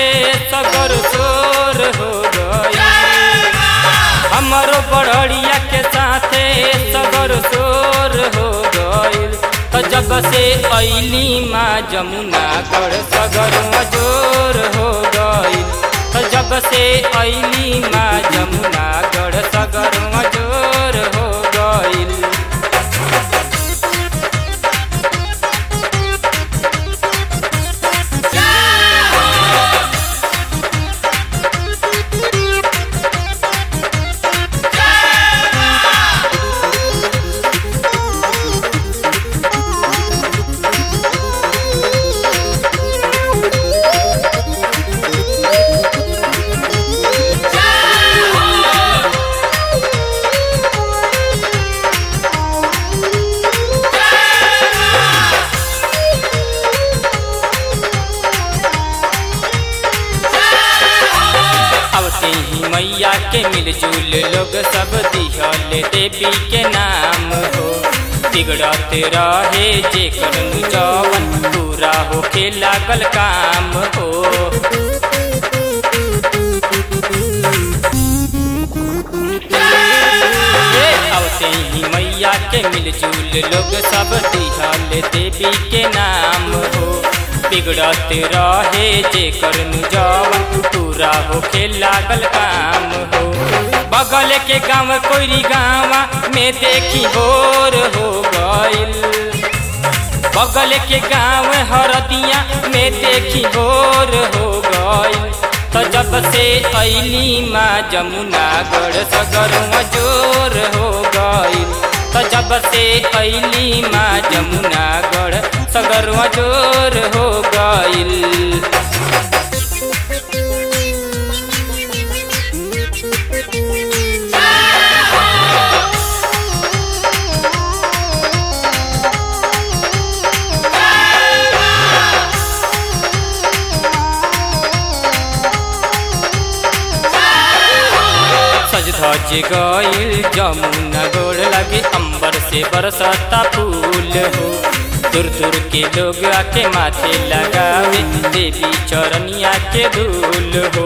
साथे सगर शोर हो गई हमारो बड़िया के साथे सगर शोर हो गईल तो जब से ऐली माँ जमुना गढ़ सगर जोर हो गईल तो जब से ऐली माँ जमुना गढ़ सगर जोर हो गईल अवते ही मैया के मिलजुल लोग सब दिहल देवी के नाम हो बिगड़त रहे जे करनु जवन पूरा होके लागल काम हो ए, अवते ही मैया के मिलजुल लोग सब दिहल देवी के नाम हो बिगड़त रहे जे करनु जवन पूरा होके लागल काम हो बगल के गाँव कोई गाँवा में देखी बोर हो गईल बगल के गाँव हरदिया में देखी बोर हो गईल तो जब से ऐली माँ जमुना गढ़ सगर जोर हो गईल तो जब से ऐली माँ जमुना गढ़ सगर जोर हो गईल सज धज गईल जमुना गोड़ लगे अंबर से बरसता फूल हो दूर दूर के लोग आके माथे लगावे देवी चरनिया के धूल हो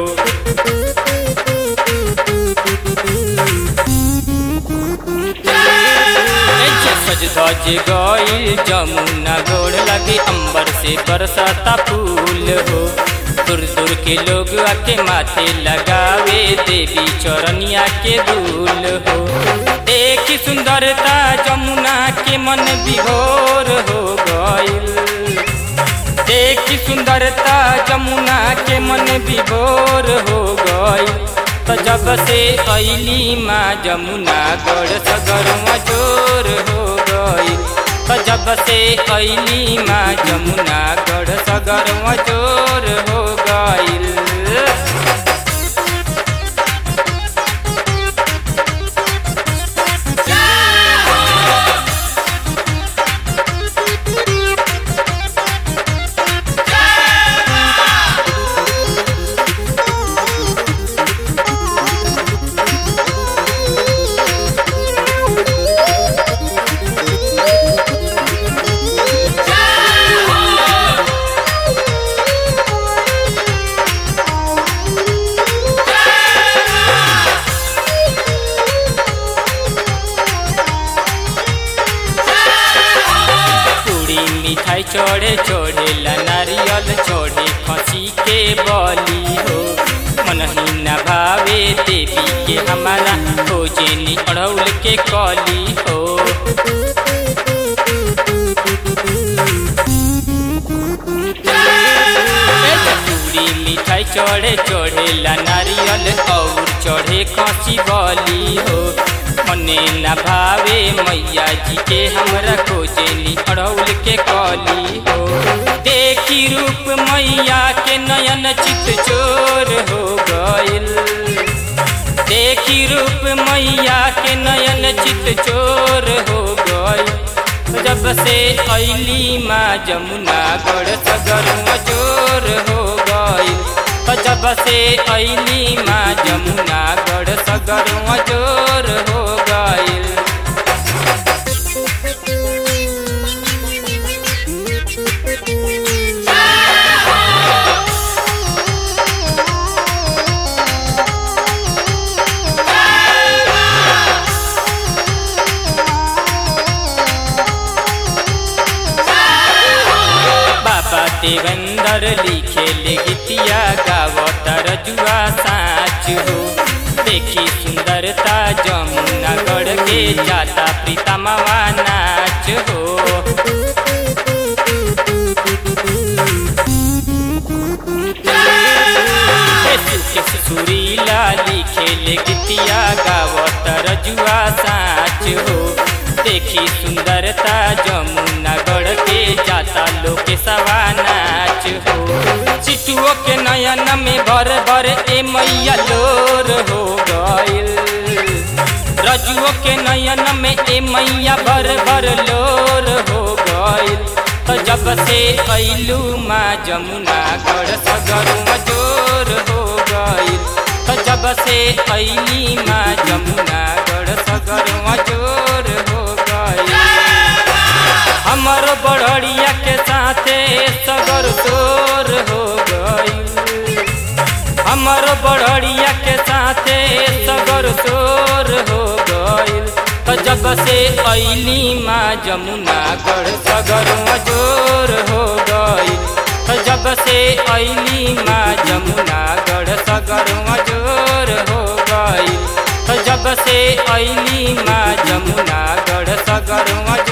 सज धज गईल जमुना गोड़ लगे अंबर से बरसता फूल हो दूर दूर के लोग आके माथे लगावे देवी चरनिया के धूल हो देखी सुंदरता जमुना के मन विभोर हो गईल देखी सुंदरता जमुना के मन विभोर हो गईल तो जब से ऐली माँ जमुना गढ़ सगर जोर हो गईल तो जब से ऐली माँ जमुना गढ़ सगर जोर हो गईल पूरी मिठाई चढ़े चढ़े ला नारियल चढ़े खसी के बली हो मन ही न भावे देवी के हमारा खोजे नी अड़ौल के कली हो पूरी मिठाई चढ़े चढ़े ला नारियल और चढ़े खसी बली हो मने न भावे मैया जी के हमरा खोजे नी अड़ौल के कली हो देखी रूप मैया के नयन चित चोर हो गईल देखी रूप मैया के नयन चित चोर हो गईल जब से ऐली माँ जमुना गढ़ सगर जोर हो गईल जब से ऐली माँ जमुना गढ़ सगर जोर हो गईल देवेंद्र लिखे ले गीतिया गावत रजुआ साच हो देखी सुंदरता जमुना गढ़ के जाता प्रीतमवा नाच हो सुरीला लिखे ले गीतिया गावत रजुआ साच हो देखी सुंदरता जमुना गढ़ के जाता लोग सवा नाच हो चिटुओ के नयन में भर भर ए मैया लोर हो गइल रजुओ के नयन में ए मैया भर भर लोर हो गइल तो जब से अइलू माँ जमुना गढ़ सगरुआ जोर हो गइल तो जब से अइली माँ जमुना गढ़ सगरुआ जोर हो गइल हमर बड़िया के साथे सगर तोर हो गइल हमर बड़िया के साथे सगर तोर हो गइल तो जब से अइली माँ जमुना गढ़ सगर जोर हो गइल तो जब से अइली माँ जमुना गढ़ सगर जोर हो गइल तो जब से अइली माँ जमुना गढ़ सगर